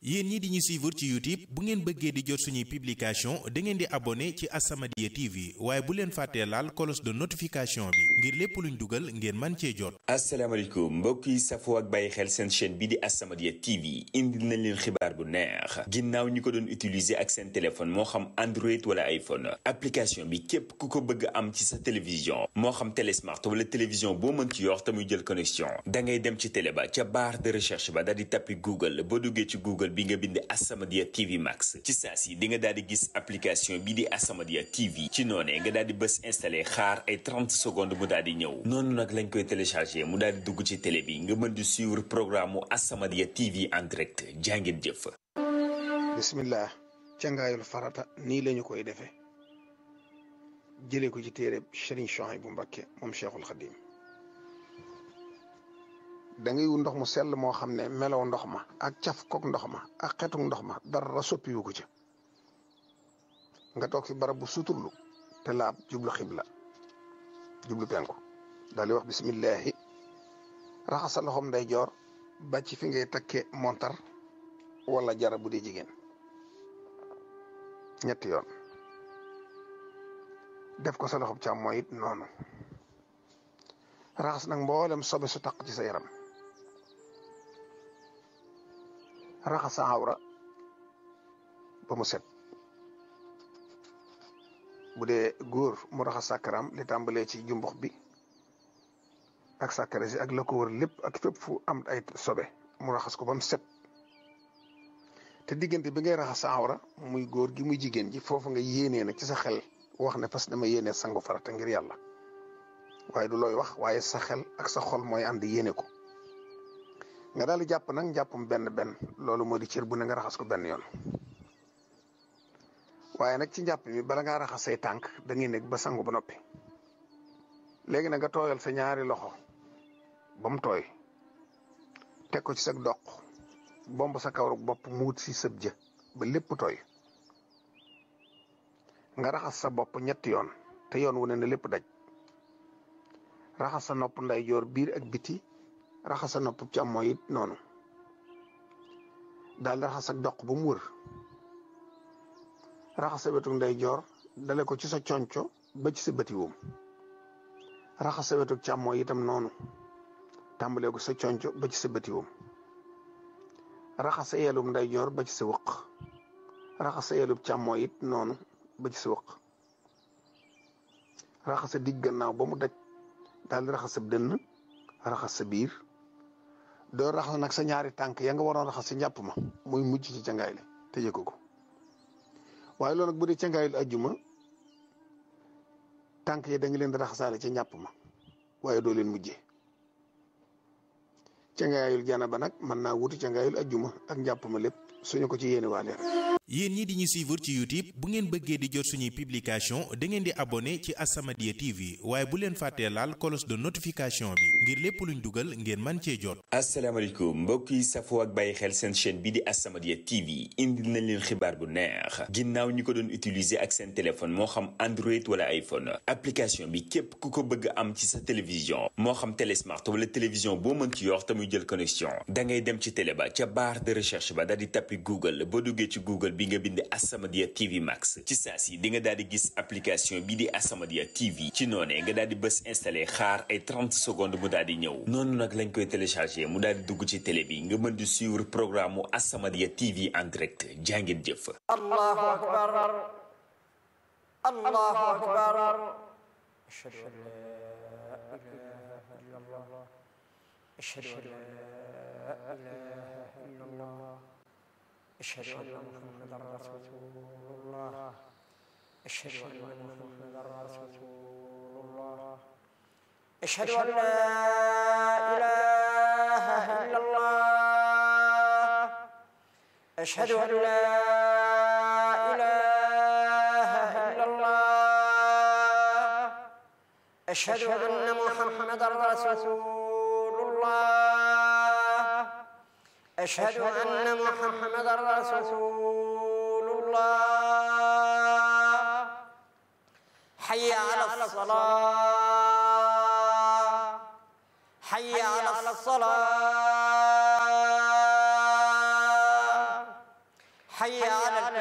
yéen ñi di ñu suivre ci YouTube bu ngeen bëggee di jot suñuy publication da ngeen di abonné ci As-Samadiyya TV waaye bu leen fàttee laal cloche de notification bi ngir lépp luñ dugal ngeen man cee jot. asalaamaaleykum mbokk yi safoo ak bàyyi xel seen chaîne bi di As-Samadiyya TV indi nañ leen xibaar bu neex ginnaaw ñi ko doon utiliser ak seen téléphone moo xam Android wala iPhone application bi képp ku ko bëgg am ci sa télévision moo xam télé smart wala télévision boo mën ci yor te muy jël connexion da ngay dem ci télé ba ca barre de recherche ba daal di tappi Google boo duggee ci Google bi nga bind As-Samadiyya TV Max ci saa si di nga daal di gis application bi di As-Samadiyya TV ci noonee nga daal di bës installé xaar ay 30 secondes mu daal di ñëw noonu nag lañ koy téléchargé mu daal di dugg ci télé bi nga mën di suivre programme mu As-Samadiyya TV en direct jàngeen jëf. bismillah cangaayul farata nii lañu koy defee jëlee ko ci téere Serigne Souhaïbou Mbacké moom Cheikhul Khadim da ngay wut ndox mu sell moo xam ne melow ndox ma ak caf kook ndox ma ak xetuk ndox ma dara soppiwu ko ci nga toog fi barab bu suturlu te laab jublu xibla jublu penku daal di wax bismillahi raxasa loxom nday joor ba ci fi ngay takke montar wala jara bu dee jigéen ñetti yoon def ko sa loxob càmmooñ it noonu raxas nag mboolem sobe su taq ci sa yaram raxas sa awra ba mu set bu dee góor mu raxas sàkkaram li tàmbalee ci jumbux bi ak sàkkare si ak la ko wër lépp ak fépp fu am ay sobe mu raxas ko ba mu set te diggante bi ngay raxas sa awra muy góor gi muy jigéen ji foofu nga yéenee nag ci sa xel wax ne fas dama yéenee sangu farata ngir yàlla waaye du looy wax waaye sa xel ak sa xol mooy ànd yéene ko nga daal di jàpp nag jàppam benn benn loolu moo di cër bu ne nga raxas ko benn yoon waaye nag ci njàpp mi bala ngaa raxas say tànk da ngay nekk ba sangu ba noppi léegi nag nga tooyal sa ñaari loxo ba mu tooy teg ko ci sa doq bomb sa kawru bopp mu wut si sëb jë ba lépp tooy nga raxas sa bopp ñetti yoon te yoon wu ne na lépp daj raxas sa nopp ndeyjoor biir ak biti raxas sa nopp càmmooñ it noonu daal di raxas ak doq ba mu wër raxas sa wetu ndeyjoor dale ko ci sa conco ba ci sa bëti woom raxas sa wetu càmmooñ itam noonu tàmbalee ko sa conco ba ci sa bëti woom raxas sa yeelum ndeyjoor ba ci sa wëq raxas sa yeelum càmmooñ it noonu ba ci sa wëq raxas sa digg gannaaw ba mu daj daal di raxas sa dënn raxas sa biir doo raxas nag sa ñaari tànk ya nga waroon raxas sa njàpp ma muy mujj ci cangaay li tëjee ko ko waaye loolu nag bu dee cangaay li ajjuma tànk yi da nga leen di raxasaale ca njàpp ma waaye doo leen mujjee cangaayul janaba nag mën naa wuti cangaayul ajjuma ak njàpp ma lépp suñu ko ci yéene waa leen yéen ñi di ñu suivre ci YouTube bu ngeen bëggee di jot suñuy publication da ngeen di abonné ci As-Samadiyya TV waaye bu leen fàttee laal cloche de notification bi ngir lépp luñ dugal ngeen man cee jot. asalaamaaleykum mbokk yi safoo ak bàyyi xel seen chaîne bi di As-Samadiyya TV indi nañ leen xibaar bu neex ginnaaw ñi ko doon utiliser ak seen téléphone moo xam Android wala iPhone application bi képp ku ko bëgg am ci sa télévision moo xam télé smart wala télévision boo mën ci yor te muy jël connexion da ngay dem ci télé ba ca barre de recherche ba daal di tappi Google boo duggee ci Google bi nga bind As-Samadiyya TV Max ci saa si di nga daal di gis application bi di As-Samadiyya TV ci noonee nga daal di bës installé xaar ay 30 secondes mu daal di ñëw noonu nag lañ koy téléchargé mu daal di dugg ci télé bi nga mën di suivre programme mu As-Samadiyya TV en direct jàngeen jëf. Allahu akbar Allahu akbar ashhadu an la ilaha illallah ashhadu an la ilaha illallah أشهد أن محمدا رسول الله أشهد أن محمدا رسول الله أشهد أن لا إله إلا الله أشهد أن لا إله إلا الله أشهد أن محمدا رسول الله أشهد أن محمدا رسول الله حي على الصلاة حي على الصلاة حي على الفلاح